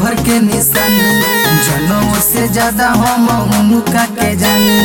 देवघर के निशानी जनों से ज्यादा हम उनका के जानी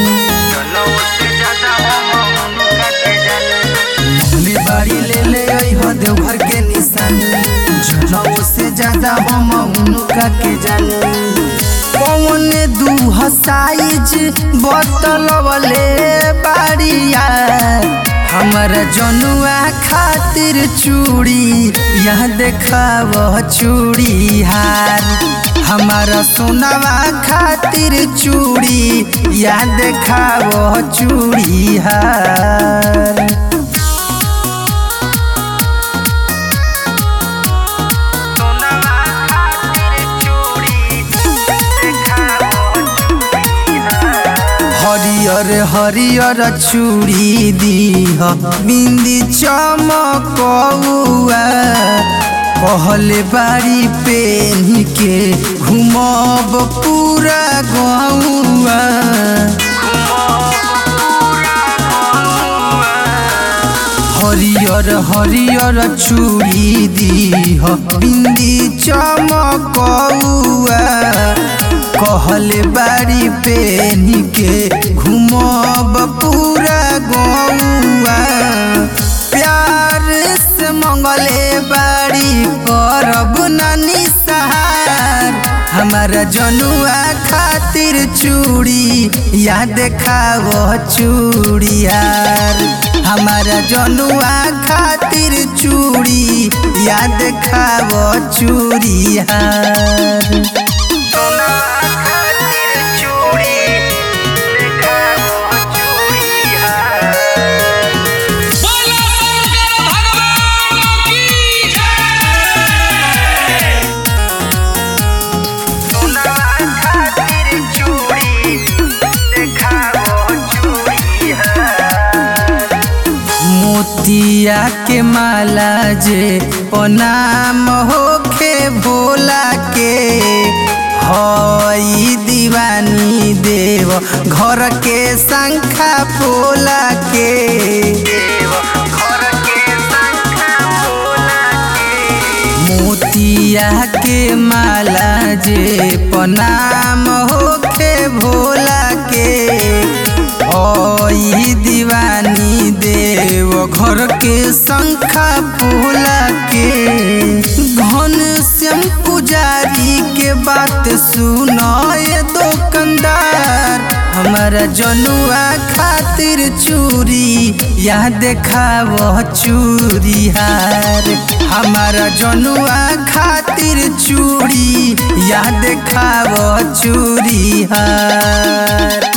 मोहली बाड़ी ले ले आई हो देवघर के निशानी जनों से ज्यादा हम उनका के जानी कौन दू साइज बतलवले बाड़िया हमारा जनुआ खातिर चूड़ी यह देखाव चूड़ी हार हमारा सोनावा खातिर चूड़ी यह देखाव चूड़ी हार हरियर हरियर चूड़ी दीह बिंदी चमकौआ कहले बाड़ी पेन के घुमब पूरा गौआ हरियर हरियर चूड़ी दीह बिंदी चमकौआ कहले बाड़ी पेन के घुमब पूरा गौआ प्यार से मंगले बाड़ी करब नानी सहार हमारा जनुआ खातिर चूड़ी या देखाव चूड़ियार हमारा जनुआ खातिर चूड़ी या देखाव चूड़ियार बोलो शंकर भगवान की जय मोतिया के माला जे प्रणाम होखे भोला के हई दीवानी देव घर के शंखा पोला के मोतिया के माला जे प्रणाम होखे भोला के ओई दीवानी देव घर के शंखा फूला के घन श्याम पुजारी के बात सुनाए दुकानदार हमारा जनुआ खातिर चूड़ी या देखाव चूड़ी हार हमारा जनुआ खातिर चूड़ी या देखाव चूड़ी हार